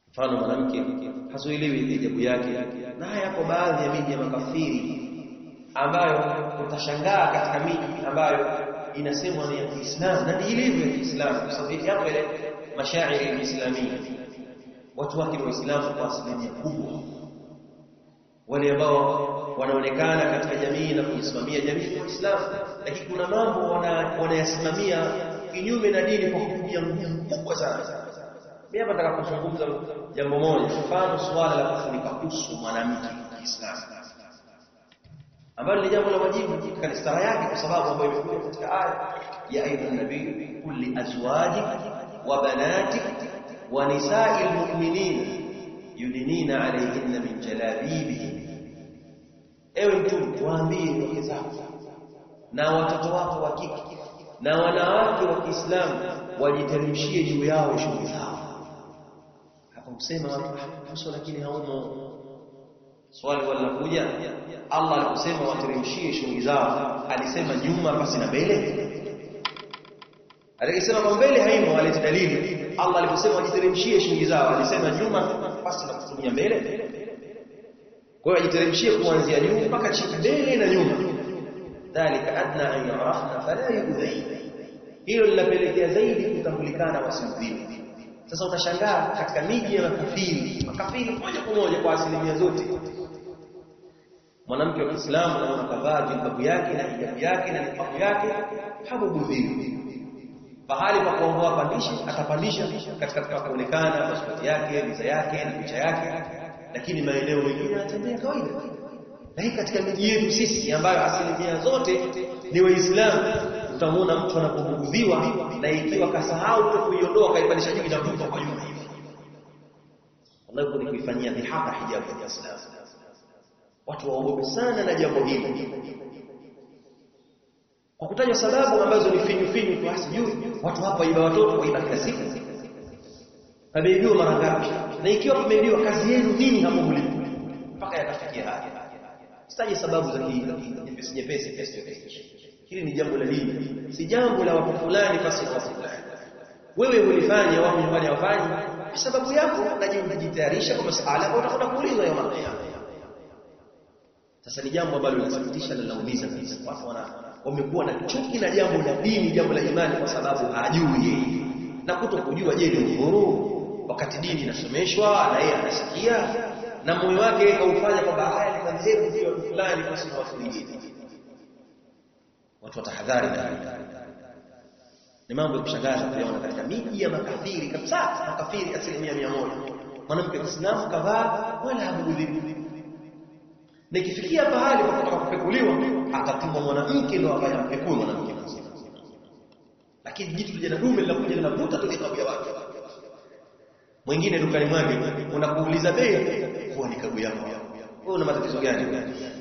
mfano mwanamke hazuiliwi hijabu yake na haya yapo baadhi ya miji ya makafiri ambayo utashangaa katika miji ambayo inasemwa ni ya Kiislamu na ni ilivyo ya Kiislamu kwa sababu yapo ile mashairi ya Islamia watu wake ni waislamu kwa asilimia kubwa wale ambao wanaonekana katika jamii na kuisimamia jamii ni waislamu lakini kuna mambo wanayasimamia kinyume na dini kwa kutumia nguvu kubwa sana mimi hapa nataka kuzungumza jambo moja mfano suala la kufunika uso mwanamke Kiislamu ambalo ni jambo la wajibu katika stara yake kwa sababu ambayo imekuja katika aya ya ayuha nabii qul li azwajik wa banatik wa nisa'il mu'minin yudinina alayhinna min jalabibihin ewe mtume waambie wake zako na watoto wako wa kike na wanawake wa Kiislamu wajiteremshie juu yao shughuli zao hapa msema uso lakini haumo swali wanakuja Allah aliposema wateremshie shughuli zao alisema nyuma basi na mbele Alikisema kwa mbele haimo alete dalili Allah aliposema wajiteremshie shughuli zao alisema nyuma basi na kutumia mbele kwa hiyo ajiteremshie kuanzia juu mpaka chini mbele na nyuma dhalika adna an yarafna fala yudhain hilo linapelekea zaidi kutambulikana wasiudhiwe sasa utashangaa katika miji ya makafiri makafiri moja kwa moja kwa asilimia zote mwanamke wa Kiislamu anaona kavaa jilbabu yake na hijabu yake na niqabu yake habugudhiwi pahali pa kuongoa pandisha atapandisha katika kuonekana pasipoti yake visa yake na picha yake lakini maeneo mengine anatembea kawaida na hii katika miji yetu sisi ambayo asilimia zote ni waislamu utamwona mtu anapobugudhiwa na ikiwa kasahau kuiondoa kaipandisha juu inavuka kwa nyuma hivi wallahi ni kuifanyia dhihaka hijabu ya Kiislamu watu waogope sana na jambo hili kwa kutaja sababu ambazo ni finyu finyu tu hasijui watu hapa iba watoto waiba kila siku pameibiwa mara ngapi na ikiwa pameibiwa kazi yenu nini hapo mlipo mpaka yakafikia haya sitaje sababu za nyepesi nyepesi kiasi chochote hili ni jambo la dini si jambo la watu fulani basi na watu fulani wewe ulifanya wao nyumbani hawafanyi kwa sababu yako najitayarisha kwa masuala ambayo utakwenda kuulizwa yawm al-qiyama sasa ni jambo ambalo linasikitisha na linaumiza kabisa watu wana wamekuwa na chuki na jambo la dini jambo la imani kwa sababu hajui yeye na kuto kujua je ni uhuru wakati dini inasomeshwa na yeye anasikia na moyo wake kaufanya kwamba haya ni madhehebu ya watu fulani basi na watu wengine watu watahadhari na hili ni mambo ya kushangaza kuyaona katika miji ya makafiri kabisa makafiri asilimia mia moja mwanamke wa Kiislamu kavaa wala habugudhiwi na ikifikia pahali kwa kutaka kupekuliwa atatumwa mwanamke ndio ambaye ampekue mwanamke mzima lakini jitu lije na dume linakuja linavuta tu nikabu ya watu mwingine dukani mwake unakuuliza bei huwa ni kabu yako wewe una matatizo gani